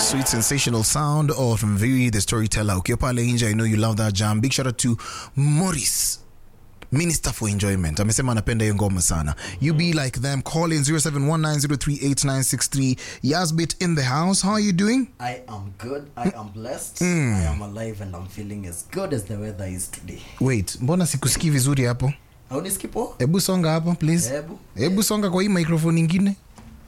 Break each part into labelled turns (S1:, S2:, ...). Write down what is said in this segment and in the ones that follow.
S1: Sweet sensational sound of Mviri the storyteller. Ukiwa pale nje, I know you love that jam. Big shout out to Morris. Minister for Enjoyment amesema anapenda hiyo ngoma sana. You be like them. Call in 0719038963. Yasbit in the house. How are you doing?
S2: I am good. I am blessed. I am alive and I'm feeling as good as the weather is today.
S1: Wait, mbona sikusikii vizuri hapo?
S2: Hauniskipo?
S1: Hebu songa hapo please.
S2: Hebu.
S1: Hebu songa kwa hii microphone nyingine.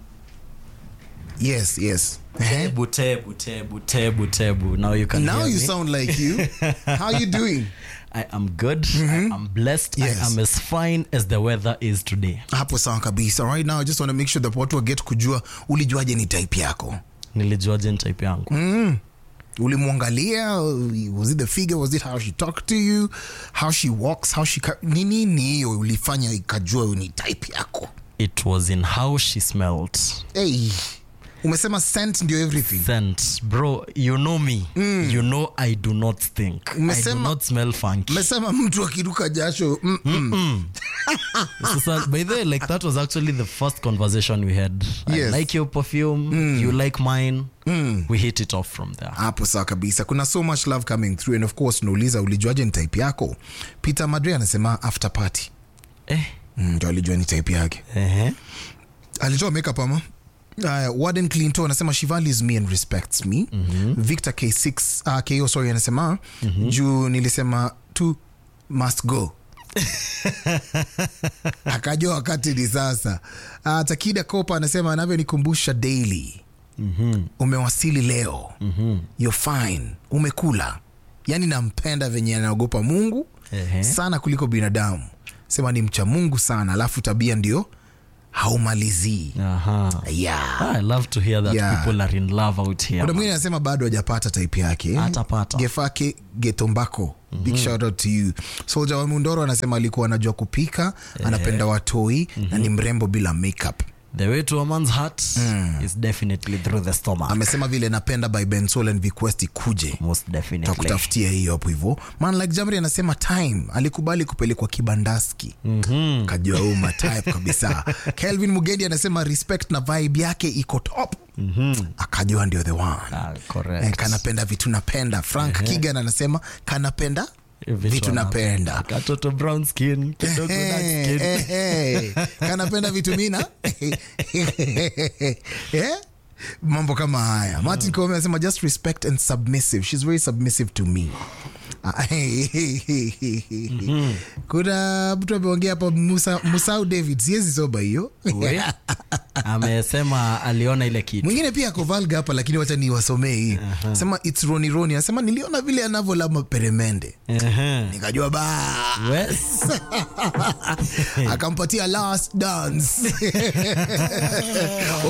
S1: Yes, yes.
S2: Tebu, tebu, tebu, tebu, tebu. Now you can
S1: Now
S2: hear
S1: you
S2: me.
S1: sound like you. How you doing?
S2: I am good. I am blessed.
S1: Yes.
S2: I am as fine as the weather is today.
S1: hapo sawa kabisa right now i just want to make sure that watu waget kujua ulijuaje ni type yako
S2: Nilijuaje ni type yangu?
S1: ulimwangalia was it the figure was it how she talked to you how she walks how she ca- ni nini hiyo ulifanya ikajua ni type yako
S2: It was in how she smelled.
S1: hey, umesema scent ndio everything
S2: Scent. Bro, you know me. You know I do not stink. I do
S1: Umesema-
S2: not smell funky.
S1: umesema mtu akiruka jasho mm, mm.
S2: Sasa, by the way, like that was actually the first conversation we had.
S1: Yes.
S2: I like your perfume. You like mine. We hit it off from there.
S1: hapo sawa kabisa kuna so much love coming through and of course unauliza ulijuaje ni type yako peter madre anasema after party
S2: Eh.
S1: Mm, ndio alijua ni type yake
S2: Uh-huh.
S1: alitoa makeup ama Uh, warden clinton anasema she values me and respects me mm-hmm. victor k6 uh, ko sorry anasema mm-hmm. juu nilisema tu must go akajua wakati ni sasa uh, takida kopa anasema anavyonikumbusha daily mm-hmm. umewasili leo mm-hmm. you're fine umekula yaani nampenda venye anaogopa mungu
S2: Ehe.
S1: sana kuliko binadamu sema ni mcha mungu sana alafu tabia ndio haumalizii
S2: Uh-huh.
S1: yeah.
S2: I love to hear that
S1: Yeah.
S2: people are in love out here.
S1: kuna mwingine anasema bado hajapata type yake
S2: Atapata.
S1: gefake getombako big shout out to you soldier wa mundoro anasema alikuwa anajua kupika anapenda watoi na ni mrembo bila makeup
S2: The way to a man's heart is definitely through the stomach.
S1: amesema vile napenda by bensol and request ikuje
S2: Most definitely.
S1: takutafutia hiyo hapo hivyo man like jamri anasema time alikubali kupelekwa kibandaski mm-hmm. kajua uma type kabisa kelvin mugendi anasema respect na vibe yake iko top mm-hmm. akajua ndio the one
S2: Ah, correct.
S1: Eh, kanapenda vitu napenda frank kigan anasema kanapenda
S2: Vitu
S1: vitu napenda
S2: Katoto brown skin, kidogo dark
S1: Eh,
S2: skin.
S1: eh, eh. kanapenda vitu mina Eh? mambo kama haya martin Koome anasema just respect and submissive she's very submissive to me Ah, kuna mtu ameongea hapa Musa, musau david siwezi soba hiyo
S2: We, amesema aliona ile kitu
S1: mwingine pia ako valga hapa lakini wacha niwasomee hii sema its roni roni anasema niliona vile anavyolama peremende
S2: Ehe.
S1: nikajua ba
S2: Wes.
S1: akampatia last dance